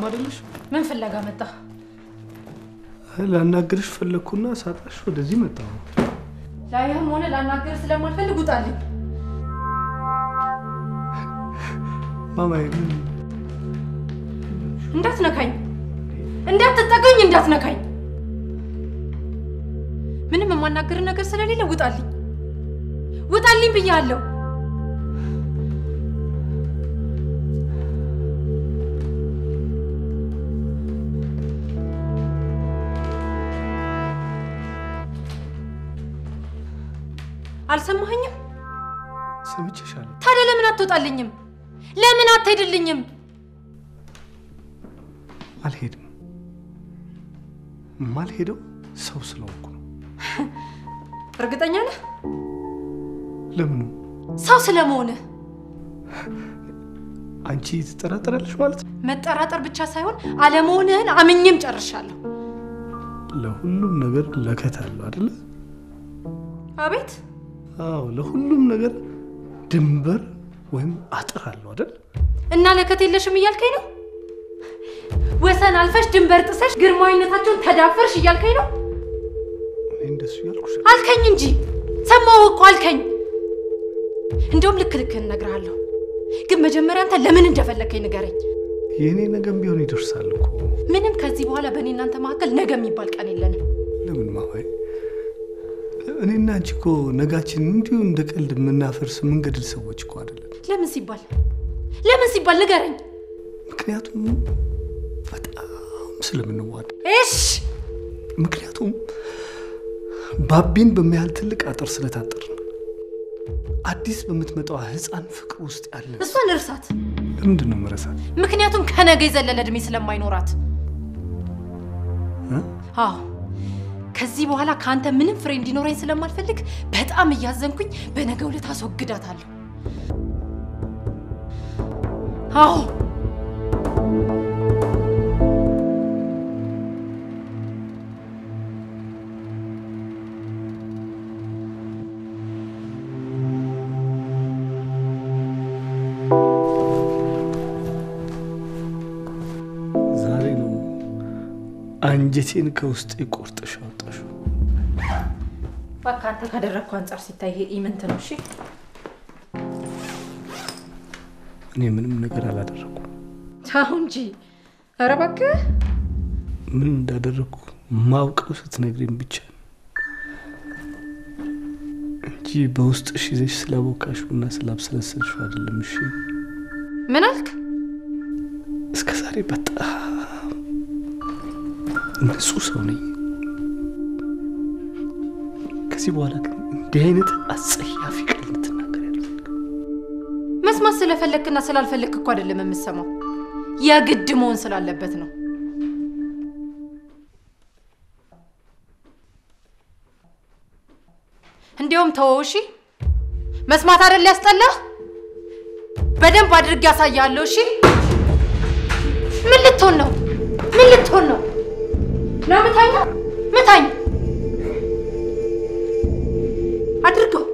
አይደለሽ? ምን ፍለጋ መጣ? ላናግርሽ ፈለግኩና ሳጣሽ ወደዚህ መጣሁ። ላይህም ሆነ ላናገር ስለማልፈልግ ውጣልኝ። ማማዬ ምን እንዳትነካኝ፣ እንዳትጠጋኝ፣ እንዳትነካኝ። ምንም የማናገር ነገር ስለሌለ ውጣልኝ፣ ውጣልኝ ብያለሁ። አልሰማኸኝም? ሰምቼሻለሁ። ታዲያ ለምን አትወጣልኝም? ለምን አትሄድልኝም? አልሄድም። ማልሄደው ሰው ስለሆንኩ ነው። እርግጠኛ ነህ? ለምኑ? ሰው ስለመሆንህ አንቺ ትጠራጠራለሽ ማለት ነው? መጠራጠር ብቻ ሳይሆን አለመሆንህን አምኜም ጨርሻለሁ። ለሁሉም ነገር ለከት አለው አይደለ? አቤት አዎ፣ ለሁሉም ነገር ድንበር ወይም አጥር አለው አይደል? እና ለከት የለሽም እያልከኝ ነው? ወሰን አልፈሽ ድንበር ጥሰሽ ግርማዊነታቸውን ተዳፈርሽ እያልከኝ ነው? እኔ እንደሱ ያልኩሽ አልከኝ እንጂ ሰማሁ እኮ አልከኝ። እንደውም ልክ ልክህን እነግርሃለሁ። ግን መጀመሪያ አንተ ለምን እንደፈለግከኝ ንገረኝ። የእኔ ነገም ቢሆን ይደርሳል እኮ። ምንም ከዚህ በኋላ በእኔ እናንተ መካከል ነገ የሚባል ቀን የለንም። ለምን ማማዬ? እኔና አንቺ እኮ ነጋችን እንዲሁ እንደ ቀልድ የምናፈርስ የምንገድል ሰዎች እኮ አይደለም። ለምን ሲባል ለምን ሲባል ንገረኝ። ምክንያቱም በጣም ስለምንዋደድ፣ እሽ ምክንያቱም ባቢን በሚያህል ትልቅ አጥር ስለታጠርን አዲስ በምትመጣዋ ሕፃን ፍቅር ውስጥ ያለ እሷን እርሳት። ለምንድን ነው መረሳት? ምክንያቱም ከነገ የዘለለ እድሜ ስለማይኖራት። እ? አዎ ከዚህ በኋላ ከአንተ ምንም ፍሬ እንዲኖረኝ ስለማልፈልግ በጣም እያዘንኩኝ በነገ ዕለት አስወግዳታለሁ። አዎ ዛሬ ነው አንጀቴን ከውስጥ ቆርጠሽ አወጣሽው። እባክህ አንተ ካደረግኩ አንጻር ሲታይ ይሄ ኢምንት ነው። እሺ እኔ ምንም ነገር አላደረኩም። አሁን እንጂ ኧረ እባክህ ምን እንዳደረግኩ ማውቀው ስትነግሪኝ ብቻ ነው እንጂ በውስጥሽ ይዘሽ ስላቦካሽው እና ስላብሰለሰልሽው አይደለም። እሺ ምን አልክ? እስከ ዛሬ በጣም ንጹህ ሰው ነኝ። ከዚህ በኋላ ግን እንዲህ አይነት አጸያፊ ቃል እንድትናገር ያልፈልግም። መስማት ስለፈለግክና ስላልፈለግክ እኮ አይደለም የምሰማው፣ የግድ መሆን ስላለበት ነው። እንዲያውም ተወው እሺ። መስማት አይደል ያስጠላህ? በደንብ አድርጌ ያሳያለሁ። እሺ ምን ልትሆን ነው? ምን ልትሆን ነው? ነው ምታኝ፣ ምታኝ፣ አድርገው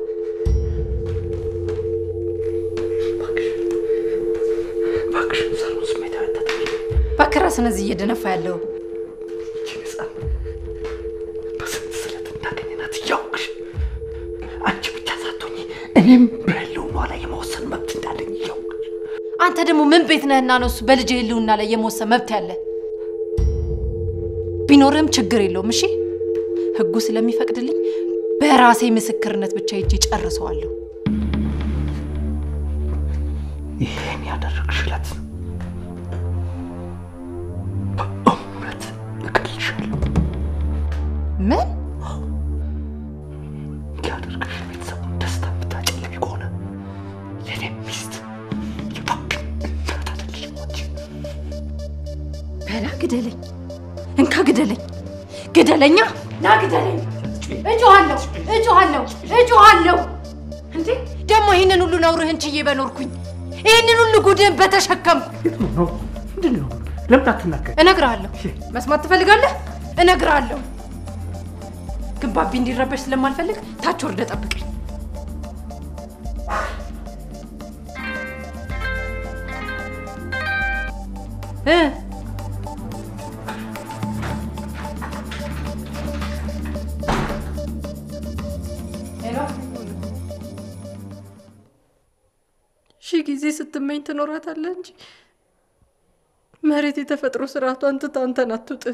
እባክሽ ሰሩን ስሜት አያታጠቂ እባክህ ራስህን እዚህ እየደነፋ ያለው ይቺን ህፃን በስንት ስለት እንዳገኘናት እያወቅሽ አንቺ ብቻ ሳትሆኚ እኔም በህልውና ላይ የመወሰን መብት እንዳለኝ እያወቅሽ አንተ ደግሞ ምን ቤት ነህና ነው እሱ በልጅ ህልውና ላይ የመወሰን መብት ያለ? ቢኖርህም ችግር የለውም። እሺ ህጉ ስለሚፈቅድልኝ በራሴ ምስክርነት ብቻ ሄጄ ጨርሰዋለሁ። ይህን ያደረግሽለት በእውነት እገልሻለሁ። ምን ያደርግሽ ቤተሰቡን ደስታ የምታጨልሚ ከሆነ የኔ ሚስት የባቢ እናት አይደለሽም አንቺ። በላ ግደለኝ፣ እንካ ግደለኝ፣ ግደለኛ፣ ና ግደለኝ። እጮሃለሁ፣ እጮሃለሁ፣ እጮሃለሁ። እንዴ ደግሞ ይህንን ሁሉ ነውርህን ችዬ በኖርኩኝ፣ ይህንን ሁሉ ጉድህን በተሸከምኩ ምንድን ነው? ለምን አትናገር? እነግርሃለሁ። መስማት ትፈልጋለህ? እነግርሃለሁ። ግን ባቢ እንዲረበሽ ስለማልፈልግ ታች ወርደ ጠብቀኝ። እ ጊዜ ስትመኝ ትኖራታለህ እንጂ መሬት የተፈጥሮ ስርዓቷን ትታ አንተን አትውጥህ።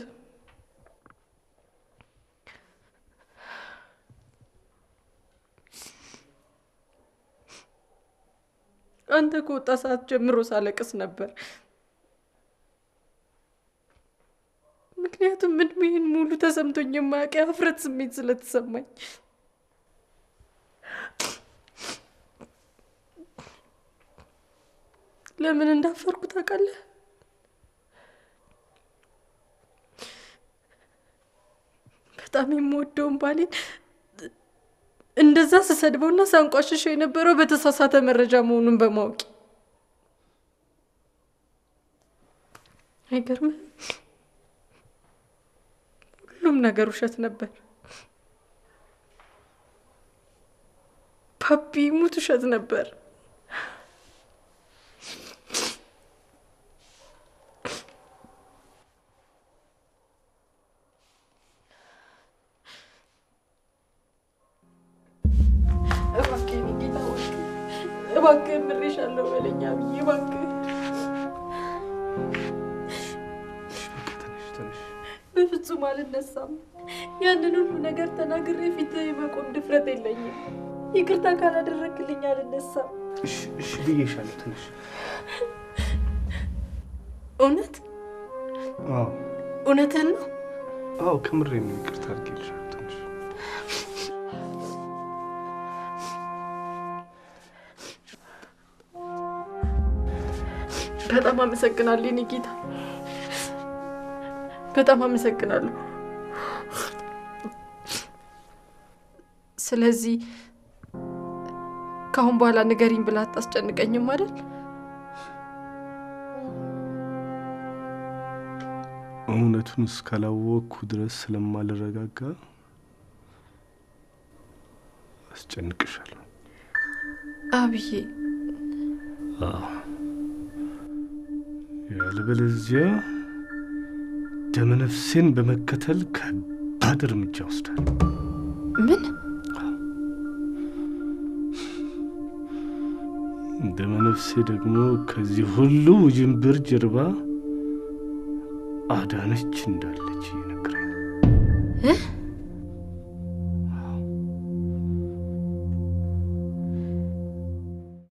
አንተ ከወጣ ሰዓት ጀምሮ ሳለቅስ ነበር። ምክንያቱም እድሜህን ሙሉ ተሰምቶኝ የማያውቅ የሀፍረት ስሜት ስለተሰማኝ ለምን እንዳፈርኩ ታውቃለህ? በጣም የምወደውን ባሌን እንደዛ ስሰድበውና ሳንቋሽሸው የነበረው በተሳሳተ መረጃ መሆኑን በማወቅ አይገርምም? ሁሉም ነገር ውሸት ነበር። ፓፒ ሙት ውሸት ነበር። እባክህ የኔ ጌታ እባክህ እባክህ ምሬሻለሁ በለኝ አብዬ እባክህ ትንሽ ትንሽ በፍጹም አልነሳም። ያንን ሁሉ ነገር ተናግሬ ፊት የመቆም ድፍረት የለኝም። ይቅርታ ካላደረግልኝ አልነሳም። እሺ እሺ ብዬሻለሁ። ትንሽ እውነት አዎ እውነትህን ነው? አዎ ከምሬ ነው። ይቅርታ አድርጌልሻለሁ። ትንሽ በጣም አመሰግናለሁ የኔ ጌታ፣ በጣም አመሰግናለሁ። ስለዚህ ከአሁን በኋላ ንገሪኝ ብላ አታስጨንቀኝም አይደል? እውነቱን እስካላወቅኩ ድረስ ስለማልረጋጋ አስጨንቅሻለሁ። አብዬ አዎ ያለበለዚያ ደመነፍሴን በመከተል ከባድ እርምጃ ወስዳል። ምን ደመነፍሴ ደግሞ ከዚህ ሁሉ ውዥንብር ጀርባ አዳነች እንዳለች እየነገረኝ ነው። እ